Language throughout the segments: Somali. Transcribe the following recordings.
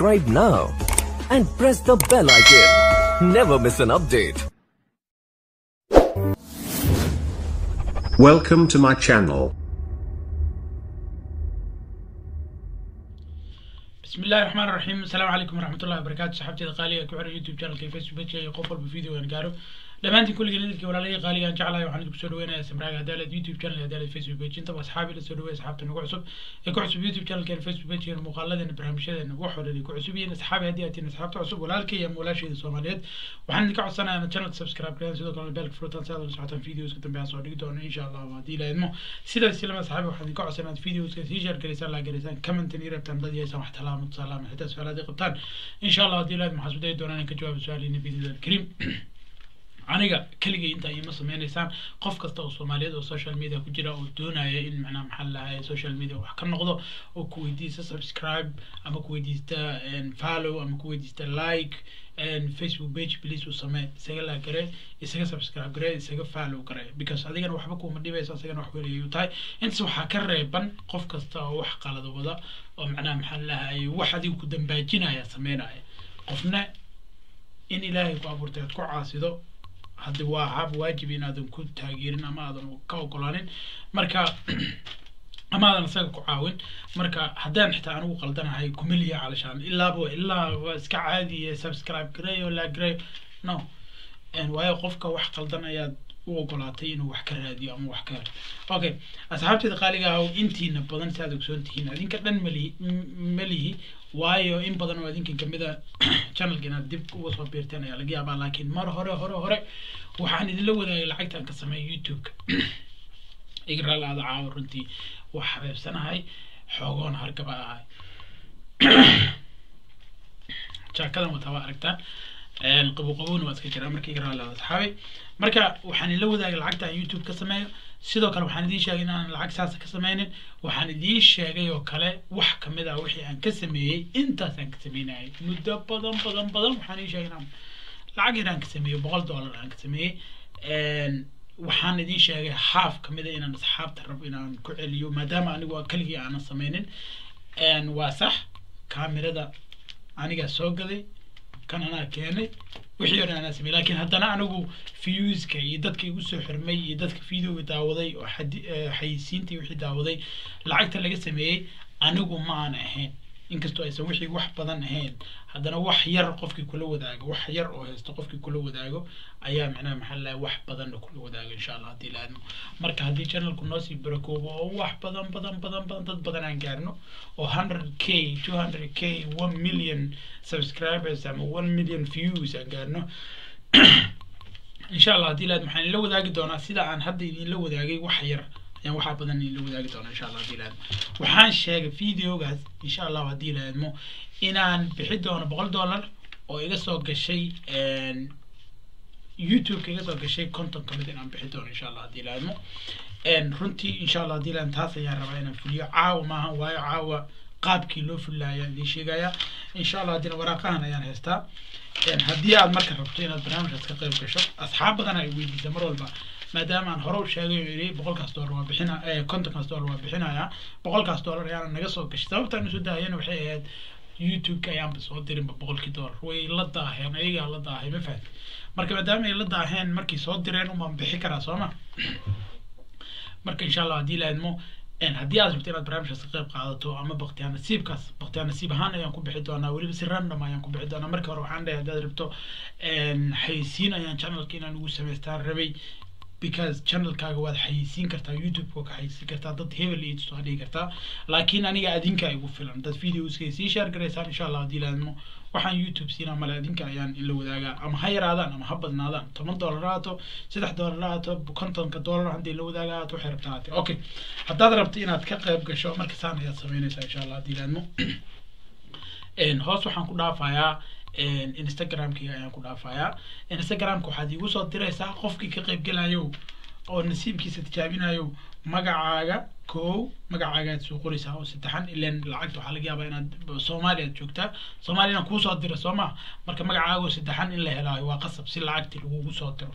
Subscribe now and press the bell icon. Never miss an update. Welcome to my channel. بسم الله الرحمن الرحيم السلام عليكم ورحمة الله وبركاته صحابتي قالية كوعر يوتيوب channel كي فيسبوك بيج أي قفل بفيديو أنا قارو dhammaantiin kulligeen idilkii walaalahii qaaliga aan jeclahay waxaan idinku soo dhaweynayaa samraaga hadaalad youtube channel hadaalad facebook page intaba asxaabi la soo dhaweey asxaabta nagu cusub ee ku cusub youtube channelkeena facebook pagekeena muuqaaladeena barnaamijyadeena wax oo dhan ay ku cusub yihiin asxaabi haddii aad tihiin asxaabta cusub walaalkay ama walaashayda soomaaliyeed waxaan idinka codsanayaa inaad channelka subscribe gareyn sidoo kalena beelka furutaan si aad ula socotaan videoska dambe aan soo dhigi doono insha allah haddii la idmo sidaas ilama asxaabi waxaan idinka codsanaa inaad videoska sii share garaysaan laa garaysaan commentan iyo rabtaan dad yeesaan wax talaamo tusaalaama xitaa su-aalaad ay qabtaan insha allah haddii la idmo waxaan isku dayi doonaa inaan ka jawaabo su-aaliina biidnillahi alkariim aniga keligay intaa iima sameynaysaan qof kasta oo soomaaliyeed oo social media ku jira oo doonaya in macnaha maxaa lahay social media wax ka noqdo oo ku weydiista subscribe ama ku weydiista follow ama ku weydiista like facebook page please u samee isaga laa gare isaga subscribe gare isaga follow gare because adigana waxba kuma dhibaysa isagana wax welayay tahay intaas waxaa ka reeban qof kasta oo wax qalada wada oo macnaha maxaa lahay wax adiga ku dambaajinaya sameynaya qofna in ilaahay ku abuurtay aad ku caasido haddi waa hab waajib inaadan ku taageerin ama aadan ka ogolaanin marka ama aadan isaga ku caawin marka haddaan xitaa anigu qaldanahay kumeliya calashaan ilaaba ilaa waa iska caadiye subscribe gareeyo laa gareeyo no waayo qofka wax qaldan ayaad u ogolaatay inuu wax ka raadiyo ama wax ka helo okay asxaabteeda qaaliga ah intiina badan si aad ogsoon tihiin adinka dhan malihi malihi waayo in badan oo adinkan kamid a channelka inaad dib uga soo biirteen ayaa laga yaabaa laakiin mar hore hore hore waxaan idinla wadaagay lacagtaan ka sameeya youtube-ka igraal aada caawa runtii waa xabeebsanahay xoogoon hargaba ahay jaakadan wataa waa aragtaan qabo qabowna waa iska jiraa marka igraal aada asxaabay marka waxaan idinla wadaagay lacagta aan youtube ka sameeyo sidoo kale waxaan idiin sheegay inaan lacag saasa ka sameynin waxaan idiin sheegay oo kale wax kamid ah wixii aan ka sameeyey intaas aan ka sameynayay muddo badan badan badan waxaan idiin sheegay inaan lacag yar aan ka sameeyo boqol dollar aan ka sameeyey waxaan idiin sheegay half kamid a inaan asxaabta rabo inaan ku celiyo maadaama anigu keligii aanan sameynin waa sax kaamirada anigaa soo gaday kan anaa keenay wixii o dhan anaa samey lakin haddana anigu viewska iyo dadka igu soo xirmay iyo dadka videoga daawaday oo xayisiintii wixii daawaday lacagta laga sameeyey anigu ma aan ahayn inkastoo aysan wixii wax badan ahayn haddana wax yar qofkii kula wadaago wax yar oo haysto qofkii kula wadaago ayaa macnaha maxaa lahay wax badanna kula wadaago insha allah haddii laadmo marka haddii channelku noosii barakoobo oo wax badan badan badan badan dad badan aan gaarno oo hundred k two hundred k one million subscribers ama one million views aan gaarno insha allah haddii laadmo waxaan idinla wadaagi doonaa sida aan hadda idinla wadaagay wax yar ayaan waxaa badan idinla wadaagi doonaa insha allah haddii laadmo waxaan sheegay videogaas insha allah haddii laadmo inaan bixi doono boqol dollar oo iga soo gashay youtube-ka iga soo gashay conton kamid inaan bixi doono insha allah haddii laadmo runtii insha allah haddii laadmo taas ayaan rabaa inaan fuliyo caawa maaha waayo caawa qaabkii loo fulilaya ayaan idiin sheegaya insha allah haddina waraaqahan ayaan haystaa haddii aad marka rabto inaad barnaamijkaas ka qayb gasho asxaab badan ay weydiisa mar walba maadaama aan hore u sheegay oo yidhi boqolkaas dollar waa bixina kontonkaas dollar waa bixinayaa boqolkaas dollar ayaana naga soo gashay sababtaan usoo daahayana waxay ahayd youtube-ka ayaanba soo dirinba boqolkii dollar way la daaheen ayagaa la daahay ma fahamti marka maadaama ay la daaheen markay soo direen umaan bixi karaa soo ma marka insha allah haddii la idmo haddii aad rabto inaad barnaamijkaas ka qayb qaadato ama baktiyaa nasiibkaas baktiyaa nasiib ahaan ayaan ku bixi doonaa weliba si random ayaan ku bixi doonaa marka hore waxaan dhahay haddaad rabto xayisiin ayaan channelka inaan ugu samaystaan rabay because channelkaaga waad xayisiin kartaa youtube-ka waa ka xayisiin kartaa dad hebel iyo soo dhigi kartaa laakiin aniga adinka igu filan dad videoska sii share garaysaan insha allah haddii laadmo waxaan youtube siinaa male adinka ayaan in la wadaagaa ama ha yaraadaan ama ha badnaadaan toban dollar haato saddex dollar haato kontonka dollar haddii la wadaaga haato waxay rabtaa haate okay haddaad rabto inaad ka qayb gasho marka saan ayaad sameynaysaa insha allah haddii laadmo hoos waxaan ku dhaafayaa instagramkiga ayaan ku dhaafayaa instagramka waxaad iigu soo diraysaa qofkii ka qaybgelayo oo nasiibkiisa tijaabinayo magacaaga kow magacaaga aad soo qoraysaa oo saddexan ilan lacagta waxaa laga yaabaa inaad soomaaliya aad joogtaa soomaaliya inaan kuusoo diro soo ma marka magacaaga oo saddexan in la helaayo waa qasab si lacagtii lagugu soo diro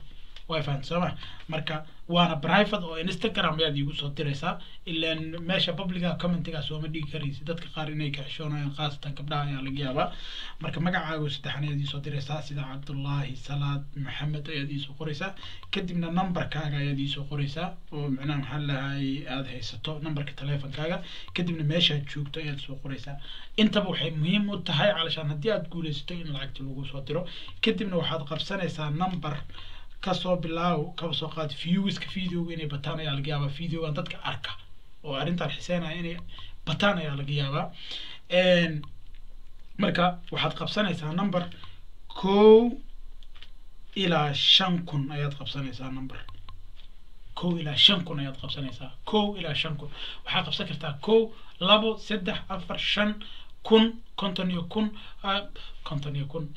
way fahamta sooma marka waana private oo instagram ayaad iigu soo diraysaa ilaan meesha publica commentiga sooma dhigi karaysa dadka qaar inay ka xishoonayaan khaasatan gabdhaha ayaa laga yaabaa marka magacaaga saddexan ayaad iisoo diraysaa sida cabdullaahi salaad maxamed ayaad iisoo qoraysaa kadibna numberkaaga ayaad iisoo qoraysaa oo macnaha maxaa lahay aada haysato numberka teleefonkaaga kadibna meeshaad joogto ayaad soo qoraysaa intaba waxay muhiim u tahay calashaan haddii aad guulaysato in lacagta lagu soo diro kadibna waxaad qabsanaysaa number kasoo bilaaw kaba soo qaad viewska videoga inay bataan ayaa laga yaabaa videogan dadka arka oo arrintan xiseynaya inay bataan ayaa laga yaabaa marka waxaad qabsanaysaa number kow ilaa shan kun ayaad qabsanaysaa number kow ilaa shan kun ayaad qabsanaysaa kow ilaa shan kun waxaad qabsan kartaa kow labo saddex afar shan kun konton iyo kun konton iyo kun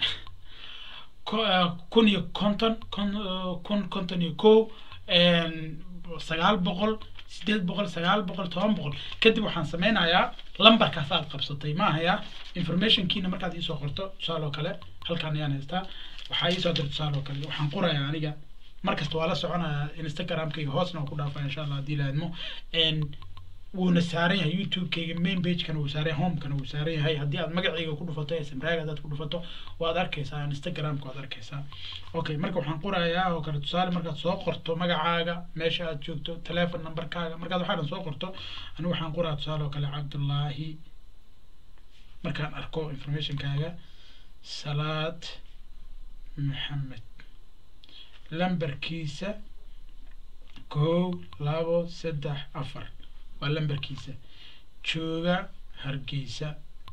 kun iyo konton kun konton iyo kow sagaal boqol sideed boqol sagaal boqol toban boqol kadib waxaan sameynayaa lambarkaas aad qabsatay ma ahaya informationkiina markaad iisoo qorto tusaale oo kale halkaan ayaan haystaa waxaa iisoo dirta tusaale oo kale waxaan qorayaa aniga markasta waa la soconayaa instagramkayga hoosna waa ku dhaafaa insha allah haddii laadmo wuuna saaran yahay youtube-kayga main pagekana wuu saaran yahay homekana wuu saaran yahay haddii aad magacayga ku dhufato smraaga hadaad ku dhufato waad arkaysaa instagramka waad arkaysaa okay marka waxaan qorayaa oo kale tusaale markaad soo qorto magacaaga meesha aad joogto telefon numberkaaga markaad waxaa dhan soo qorto anigu waxaan qoraa tusaale oo kale cabdullaahi markaan arko informationkaaga salaad maxamed lambarkiisa kow labo saddex afar waa lambarkiisa jooga hargeysa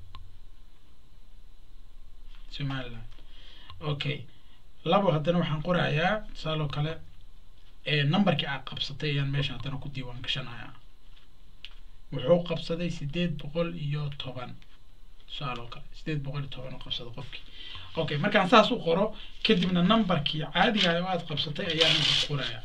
somaliland okay labo haddana waxaan qorayaa tusaaloo kale numberkii aad qabsatay ayaan meesha haddana ku diiwaan gashanayaa wuxuu qabsaday sideed boqol iyo toban tusaaloo kale sideed boqol iyo toban oo qabsaday qofkii okay markaan saas u qoro kadibna numberkii caadiga oo aad qabsatay ayaan inta qorayaa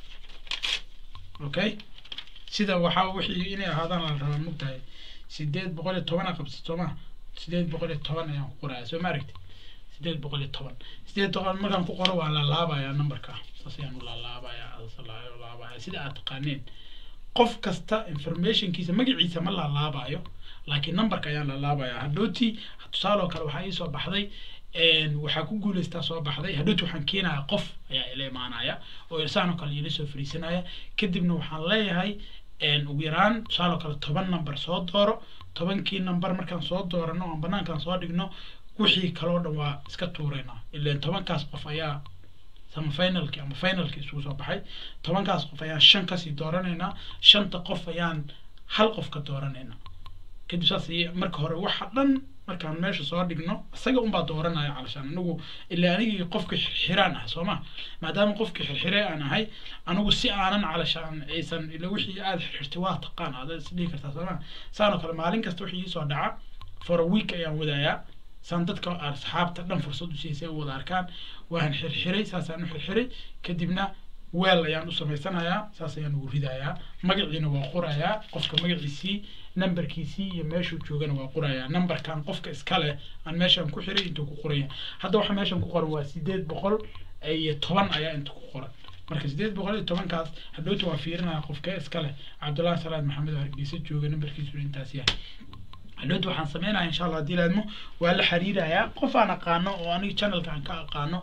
okay sida waxaa wixii inay ahaadaan la rabaa mogtahay sideed boqol iyo toban a qabsat soo ma sideed boqol iyo toban ayaan ku qorayaa soo ma aragti sideed boqol iyo toban sideed toban markaan ku qoro waa la laabayaa numberka saas ayaan u laalaabayaa laabaya sida aad taqaaneen qof kasta informationkiisa magaciisa ma laalaabayo laakiin numberka ayaan laalaabayaa hadhowtii tusaaloo kale waxaa iisoo baxday waxaa ku guuleystaa soo baxday hadhowti waxaan keenayaa qof ayaa ila imaanaya oo irsaanoo kale ila soo fariisanaya kadibna waxaan leeyahay ugu yaraan tusaaloo kale toban number soo dooro tobankii number markaan soo doorano oon banaankaan soo dhigno wixii kaloo dhan waa iska tuuraynaa ilan tobankaas qof ayaa sama finalki ama finalki isugu soo baxay tobankaas qof ayaan shan kasii dooranaynaa shanta qof ayaan hal qof ka dooranaynaa kadib saas marka hore waxa dhan markaan meesha soo dhigno isaga unbaa dooranaya calashaan anigu ilaa anigii qofka xirxiraan ah soo ma maadaama qofka xirxire aan ahay anigu si aanan calashaan aysan ila wixii aada xirxirtay waa taqaan aad isdhihi kartaa soo ma saanoo kale maalin kasta wixii iisoo dhaca for a week ayaan wadayaa saan dadka asxaabta dhan fursad u siisay u wada arkaan waan xirxiray saasaan u xirxiray kadibna weel ayaan u samaysanayaa saas ayaan ugu ridayaa magaciina waa qorayaa qofka magaciisii numberkiisii iyo meeshuu joogana waa qorayaa numberkan qofka iska leh aan meeshan ku xiray intuu ku qoraya hadda waxa meeshan ku qoran waa sideed boqol iyo toban ayaa inta ku qoran marka sideed boqol iyo tobankaas hadhowta waa fiirinaya qofkee iska leh cabdullahi salaad maxamed oo hargeysa jooga numberkiisu intaas yahay hadhowta waxaan sameynaya insha allah haddii laadmo waa la xiriirayaa qof aan aqaano oo aniga channelka aan ka aqaano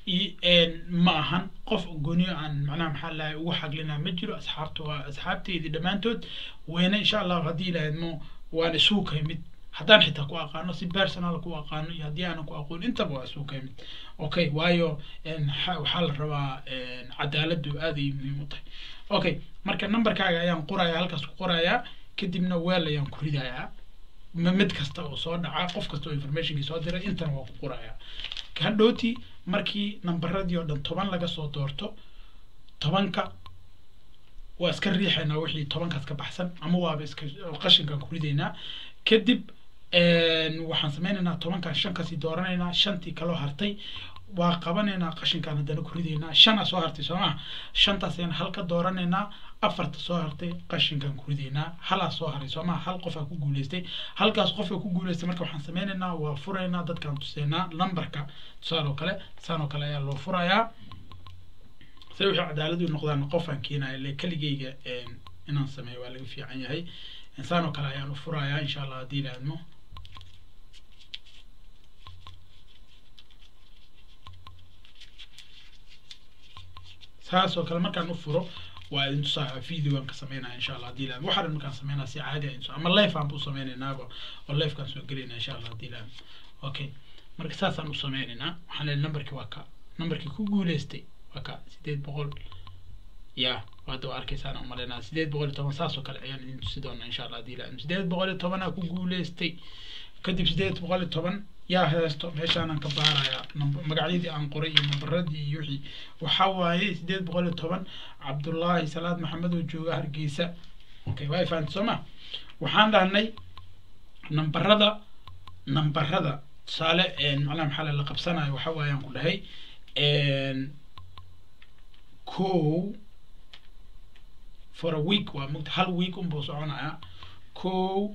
ma ahan qof gooniyo aan macnaha maxaa lahay ugu xaglinaa ma jiro asxaabta waa asxaabteydii dhammaantood weyne insha allahu haddii laadmo waan isugu ka yimid haddaan xitaa ku aqaano si personal ku aqaano iyo haddii aanan ku aqoon intaba waa isugu ka yimid okay waayo waxaa la rabaa cadaaladdu aad ay muhiim u tahay okay marka numberkaaga ayaan qoraya halkaas ku qorayaa kadibna weel ayaan ku ridayaa mid kasta oo soo dhaca qof kasta oo informationkii soo diray intana waa ku qorayaa hadhowti markii nambaradii oo dhan toban laga soo doorto tobanka waa iska riixaynaa wixii tobankaas ka baxsan ama waaba iska qashinkaan ku ridaynaa kadib waxaan sameynaynaa tobankaan shan kasii dooranaynaa shantii kaloo hartay waa qabanaynaa qashinkaan haddana ku ridaynaa shanaa soo hartay soo maa shantaas ayaan hal ka dooranaynaa afarta soo hartay qashinkaan ku ridaynaa halaa soo haray soo maa hal qofaa ku guuleystay halkaas qofka ku guuleystay marka waxaan sameynaynaa waa furaynaa dadkaan tusaynaa numberka tusaale oo kale saan oo kale ayaa loo furayaa say wixii cadaalad u noqdaan qofaan keenaya ile keligeyga inaan sameeyo waa laga fiican yahay insaan oo kale ayaan u furayaa insha allah haddii la admo saas oo kale markaan u furo waa idin tusaa videoan ka sameynaya insha allah haddii la waxaa dhan markaan sameynaya si caadi ah inso ama life aan bu sameynaynaba oo lifekaan soo gelayna insha allah haddii la okay marka saasaan u sameynaynaa waxaan leeyahay numberkii waa ka numberkii ku guuleystay waa ka sideed boqol ya hadda waa arkaysaan umaleynaa sideed boqol iyo toban saas oo kale ayaan idin tusi doonaa insha allah haddii la sideed boqol iyo tobanaa ku guuleystay kadib sideed boqol iyo toban yaa heesto meeshaanan ka baarayaa magacyadii aan qoray iyo nambaradii iyo wixii waxaa waaye sideed boqol iyo toban cabdullaahi salaad maxamed oo jooga hargeysa okay waa fahamta soo ma waxaan dhahnay nambarada nambarada tusaale macnaha maxaa la qabsanayo waxa waayaan ku dhahay kow for a week waa mugta hal week unbuu soconayaa kow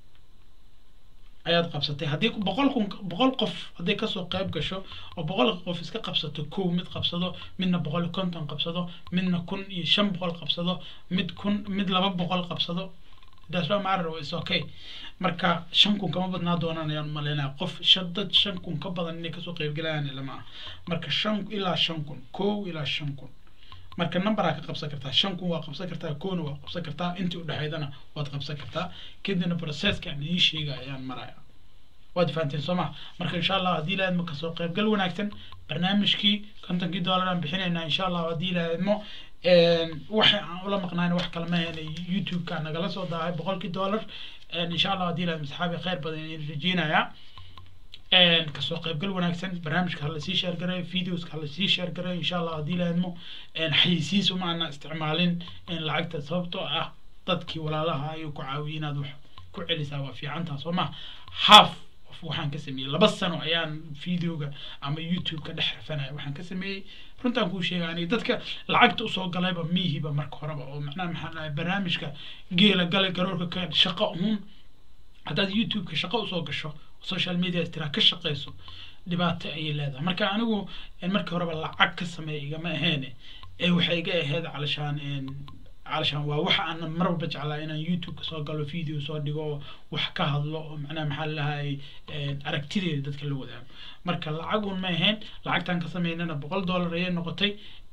ayaad qabsatay haddii boqol kun boqol qof hadday kasoo qayb gasho oo boqol qof iska qabsato kow mid qabsado midna boqol iyo konton qabsado midna kun iyo shan boqol qabsado mid kun mid laba boqol qabsado that's why matter is okay marka shan kun kama badnaa doonaan ayaan umaleynaya qof shan dad shan kun ka badan inay kasoo qaybgalayaan lama aha marka shan ilaa shan kun kow ilaa shan kun marka numberaa ka qabsan kartaa shan kun waa qabsan kartaa kowna waa qabsan kartaa intii udhexeydana waad qabsan kartaa kadibna processka aan idiin sheegaya ayaan maraya waad fahanteen soo maha marka insha allah haddii ilaahadmo kasoo qaybgal wanaagsan barnaamijkii kontonkii dollar aan bixinaynaa insha allah haddii ilaahadmo waxa aan ula maqnayn wax kale mahayna youtube-ka nagala soo daahay boqolkii dollar insha allah haddii ilaahadmo saxaabi khayr badan ayaan rajeynayaa kasoo qaybgal wanaagsan barnaamijka hala sii sheergaray videoska hala sii sheergaray insha allah haddii laadmo xayisiis uma ana isticmaalin lacagta sababtoo ah dadkii walaalaha ayuu ku caawiyay inaad wax ku celisaa waa fiicantaa soo ma half of waxaan ka sameeyey laba sano ayaan videoga ama youtube-ka dhex rafanaya waxaan ka sameeyey runtaan kuu sheega aniga dadka lacagta usoo galayba miihiba marka horeba oo macnaha maxaa dhahay barnaamijka geela galay garoorka ka shaqo uun haddaad youtube-ka shaqo usoo gasho social media tiraa ka shaqeyso dhibaato ayay leedahay marka anigu markii horeba lacag ka sameeya igama aheene ee waxay iga aheyd calashaan calashaan waa waxa aan mar walba jeclaa inaan youtube-ka soo galo video soo dhigo oo wax ka hadlo oo macnaha maxaa lalahay aragtideeda dadka la wadaago marka lacag un ma ahayn lacagtaan ka sameynana boqol dollar ayay noqotay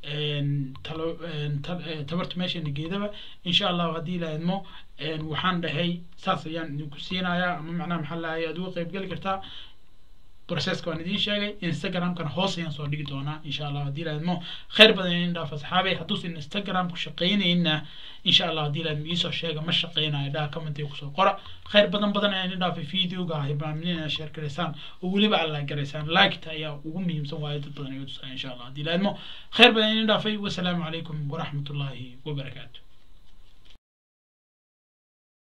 tabarta meeshana geedaba insha allahu haddii ilaahadmo waxaan dhahay saas ayaan idinku siinayaa ama macnaha maxaa lahay aad uga qayb geli kartaa processka waan idiin sheegay instagramkana hoos ayaan soo dhigi doonaa insha allah haddii ilaahadmo khayr badan idin dhaaf asxaabay hadduusan instagramku shaqaynayna insha allah haddii ilaahadmo iisoo sheega ma shaqaynayo dhaha commentiga kusoo qora khayr badan badan ayaan idin dhaafay videoga hibaamin inaad share garaysaan oo weliba aad like garaysaan liketa ayaa ugu muhiimsan waayo dad badan ayuu tusaa insha allah haddii ilaahadmo khayr badan idin dhaafay wasalaamu calaykum waraxmatullaahi wabarakaatu